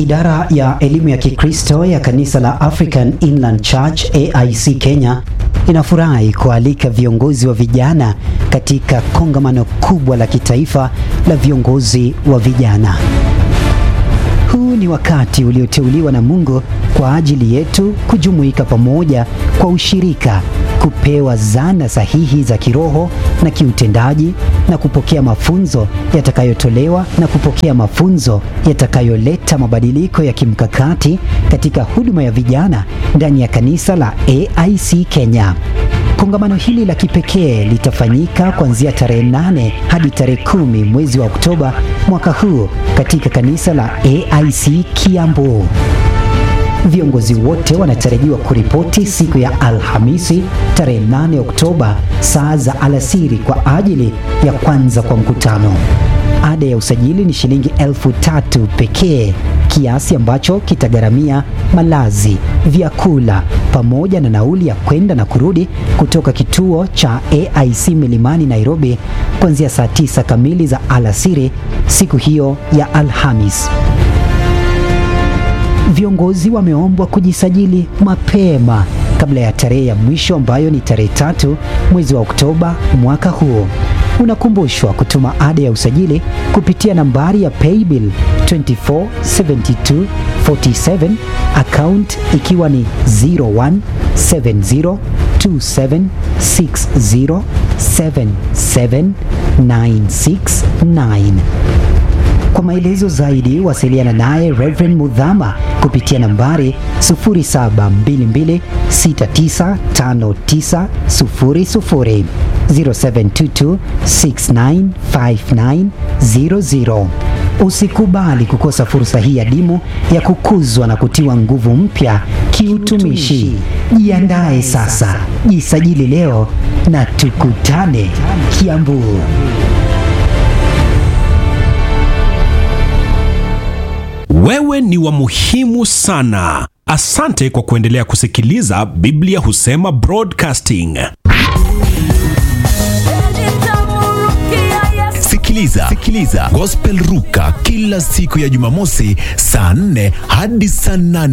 Idara ya elimu ya Kikristo ya kanisa la African Inland Church AIC Kenya inafurahi kualika viongozi wa vijana katika kongamano kubwa la kitaifa la viongozi wa vijana. Huu ni wakati ulioteuliwa na Mungu kwa ajili yetu kujumuika pamoja kwa ushirika, kupewa zana sahihi za kiroho na kiutendaji na kupokea mafunzo yatakayotolewa na kupokea mafunzo yatakayoleta mabadiliko ya kimkakati katika huduma ya vijana ndani ya kanisa la AIC Kenya. Kongamano hili la kipekee litafanyika kuanzia tarehe 8 hadi tarehe kumi mwezi wa Oktoba mwaka huu katika kanisa la AIC Kiambu. Viongozi wote wanatarajiwa kuripoti siku ya Alhamisi tarehe 8 Oktoba saa za alasiri kwa ajili ya kwanza kwa mkutano. Ada ya usajili ni shilingi elfu tatu pekee, kiasi ambacho kitagharamia malazi, vyakula pamoja na nauli ya kwenda na kurudi kutoka kituo cha AIC Milimani Nairobi kuanzia saa tisa kamili za alasiri siku hiyo ya Alhamis. Viongozi wameombwa kujisajili mapema kabla ya tarehe ya mwisho ambayo ni tarehe tatu mwezi wa Oktoba mwaka huu. Unakumbushwa kutuma ada ya usajili kupitia nambari ya paybill 247247 account ikiwa ni 017027607796 kwa maelezo zaidi wasiliana naye Reverend Mudhama kupitia nambari 0722695900 0722695900. Usikubali kukosa fursa hii adimu ya kukuzwa na kutiwa nguvu mpya kiutumishi. Jiandae sasa, jisajili leo na tukutane Kiambu. Wewe ni wa muhimu sana. Asante kwa kuendelea kusikiliza Biblia Husema Broadcasting. Sikiliza, sikiliza Gospel Ruka kila siku ya Jumamosi saa 4 hadi saa 8